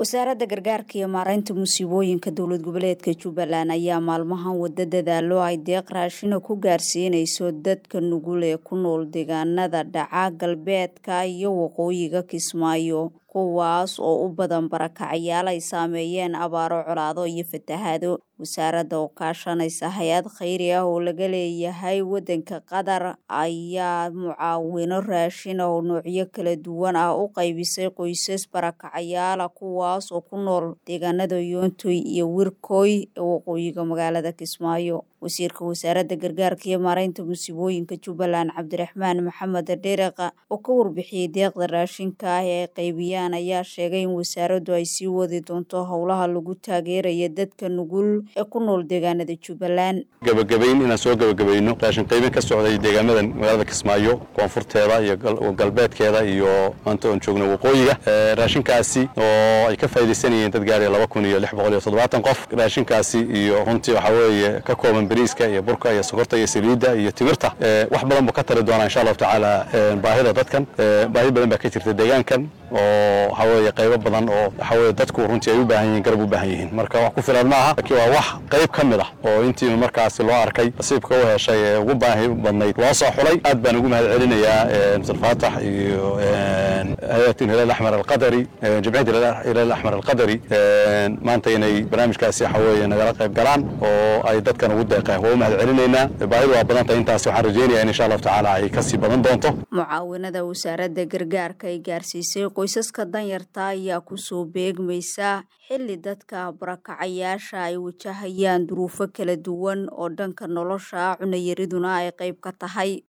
wasaaradda gargaarka iyo maaraynta musiibooyinka dowlad goboleedka jubbaland ayaa maalmahan wada dadaalo ay deeq raashina ku gaarsiinayso dadka nugul ee ku nool deegaanada dhaca galbeedka iyo waqooyiga kismaayo kuwaas oo u badan barakacayaal ay saameeyeen abaaro colaado iyo fatahaado wasaaradda oo kaashanaysa hay-ad khayri ah oo laga leeyahay waddanka qatar ayaa mucaawino raashin oo noocyo kala duwan ah u qaybisay qoysas barakacayaala kuwaas oo ku nool deegaanada yoontoy iyo wirkooy ee waqooyiga magaalada kismaayo wasiirka wasaaradda gargaarka iyo maaraynta musiibooyinka jubbaland cabdiraxmaan maxamed dhereqa oo ka warbixiyey deeqda raashinka ah ee ay qaybiyaan ayaa sheegay in wasaaraddu ay sii wadi doonto howlaha lagu taageeraya dadka nugul ee ku nool deegaanada jubbaland gabagabayn inaan soo gabagabayno raashin qaybin ka socday deegaamadan magaalada kismaayo koonfurteeda iyo galbeedkeeda iyo maanta oon joogno waqooyiga raashinkaasi oo ay ka faaidaysanayeen dad gaaraya laba kun iyo lix boqol iyo toddobaatan qof raashinkaasi iyo runtii waxaa weeye ka kooban bariiska iyo burka iyo sokorta iyo saliidda iyo timirta wax badan buu ka tari doonaa insha allahu tacaala baahida dadkan baahi badan baa ka jirta deegaankan oo waxaa weeye qaybo badan oo waxaa weye dadku runtii ay u baahan yihiin garab u baahan yihiin marka wax ku filan maaha laakiin waa wax qayb ka mid ah oo intii markaasi loo arkay nasiibka u heshay ee ugu baahi badnayd loo soo xulay aad baan ugu mahad celinayaa mr faatax iyo hay-at hilal axmar alqadari jimciyadda hilal axmar alqadari maanta inay barnaamijkaasi waxa weeye nagala qayb galaan oo ay dadkan ugu deeqeen waa u mahad celinaynaa baahidu waa badan tahay intaas waxaan rajaynayaa in insha allahu tacaala ay kasii badan doonto mucaawinada wasaaradda gargaarka ay gaarsiisay qoysaska danyarta ayaa kusoo beegmaysa xilli dadka barakacayaasha ay wajahayaan duruufo kala duwan oo dhanka nolosha cunayariduna ay qayb ka tahay